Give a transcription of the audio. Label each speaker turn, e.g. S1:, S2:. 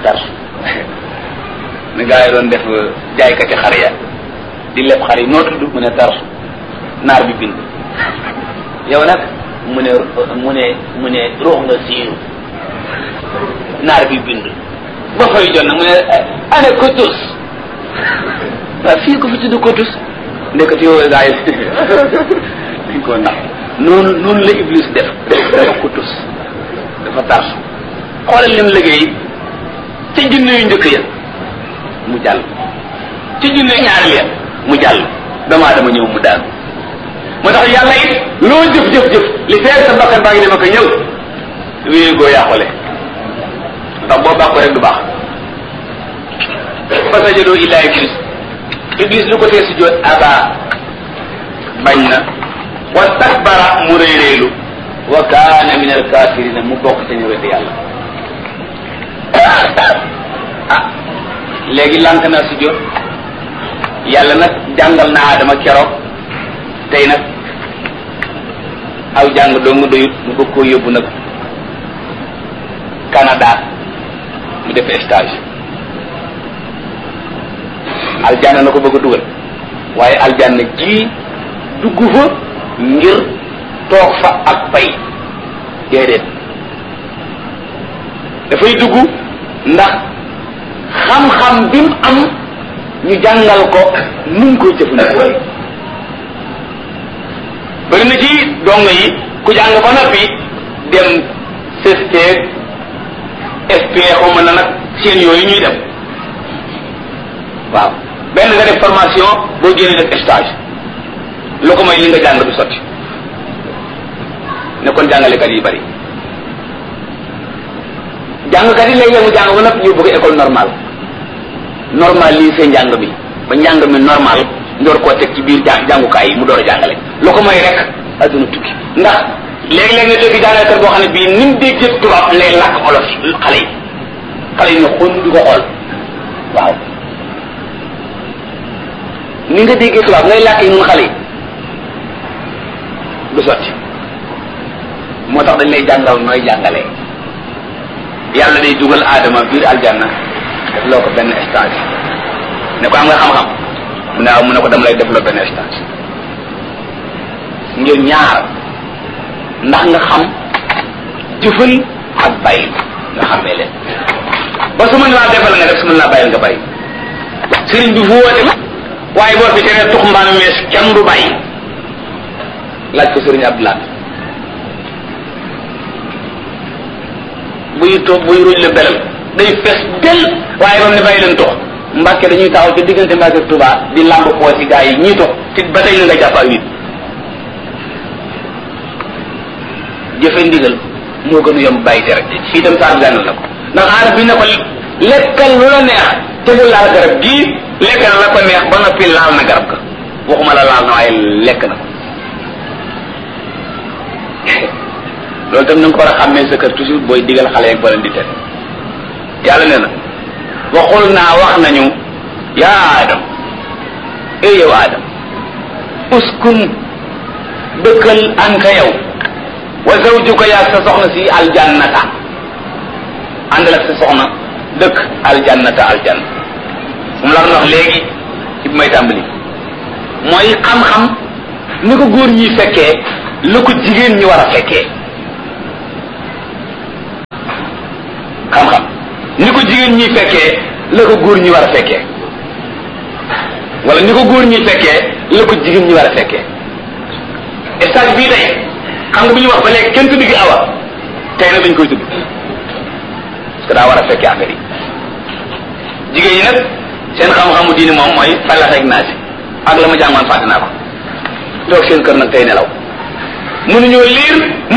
S1: tarsu ni gaa yi doon def jaaykati xar ya di leb xar yi noo tudd mu ne tarsu naar bi bind yow nag mu ne mu ne mu ne ruux nga siiru naar bi bind ba fay jot nag mu ne ana kotus waaw fii ko fi tudd kotus ndekati yow gaa yi dañ koo ndax noonu noonu la iblis def dafa kotus dafa tarsu xoolal lim liggéey ca junne yu njëkk ya mu jàll ca junne yu ñaari ya mu jàll damaa dama ñëw mu daal moo tax yàlla it loo jëf jëf jëf li feer sa bakkan baa ngi dem ak ñëw wéy goo yàqule ndax boo baax ko rek du baax fa sajadoo illa iblis iblis lu ko tee si joot aba bañ na wa takbara mu réeréelu wa kaana min alkafirina mu bokk ca ñu wedd yàlla ah léegi lànk naa si jot yàlla nag jàngal na Adama keroog tey nag aw jàng doo nga doyut mu bëgg koo yóbbu nag Canada mu def stage aljanna na ko bëgg a dugal waaye aljanna ji dugg fa ngir toog fa ak pay déedéet dafay dugg ndax xam-xam bi mu am ñu jàngal ko nu mu koy jëfandikoo bëri na ci dong yi ku jàng ba noppi dem CST SP xaw na nag seen yooyu ñuy dem waaw benn nga def formation boo génnee def stage lu ko may li nga jàng du sotti ne kon jàngalekat yi bari jàngkat yi léegi mu jàng ba noppi ñu bëgg école normale normal lii seen njàng mi ba njàng mi normal ndoor koo teg ci biir jàng jàngukaay yi mu door a jàngale lu ko may rek adduna tukki ndax léegi-léeg nga dégg jàngalekat boo xam ne bii ni mu déggee tubaab lay làkk olof yi xale yi xale yi ne xon di ko xool waaw ni nga déggee tubaab ngay làkk yi nun xale yi du sotti moo tax dañ lay jàngal nooy jàngalee yàlla day dugal aadama biir aljanna def loo ko benn stage ne ko am nga xam-xam mu ne waaw mu ne ko dama lay def loo benn stage ngir ñaar ndax nga xam jëfal ak bàyyi nga xamee leen ba su mën laa defal nga def su mën laa bàyyil nga bàyyi sëriñ bi fu woote waaye boo fi teree tux mbaan mees kenn du bàyyi laaj ko sëriñ Abdoulaye buy toog buy ruuj la belal day fees del waaye ba mu ne bàyyi leen tox mbàkke dañuy taxaw ci diggante mbàkke ak Tuubaa di làmb poos yi gaa yi ñii tox te ba tey la nga jàpp ak nit jëfe ndigal moo gën a yomb bàyyi tere fii dem saa gànnal na ko ndax aarab bi ne ko lekkal lu la neex te bu laal garab gii lekk na la ko neex ba noppi laal na garab ga waxuma la laal na waaye lekk na ko loolu tam na nga ko war a xàmmee sa kër toujours booy digal xale yeeg ba leen di tere yàlla nee na waxul naa wax nañu yaa Adam ey yow Adam uskun dëkkal anta yow wa zawjuka yaa sa soxna si aljannata àndal ak sa soxna dëkk aljannata aljanna moom la wax léegi ci bi may tàmbali mooy xam-xam ni ko góor ñi fekkee la ko jigéen ñi war a fekkee xam-xam ni ko jigéen ñi fekkee la ko góor ñi war a fekkee wala ni ko góor ñi fekkee la ko jigéen ñi war a fekkee stage bii tey xam nga bu ñu wax ba léegi kenn tudd gi awa tey nag dañ koy tudd parce que daa war a fekkee affaire yi jigéen ñi nag seen xam-xamu diini moom mooy fallax ak naasi ak la ma jàngoon fàtte naa ko toog seen kër nag tey nelaw mënuñoo liir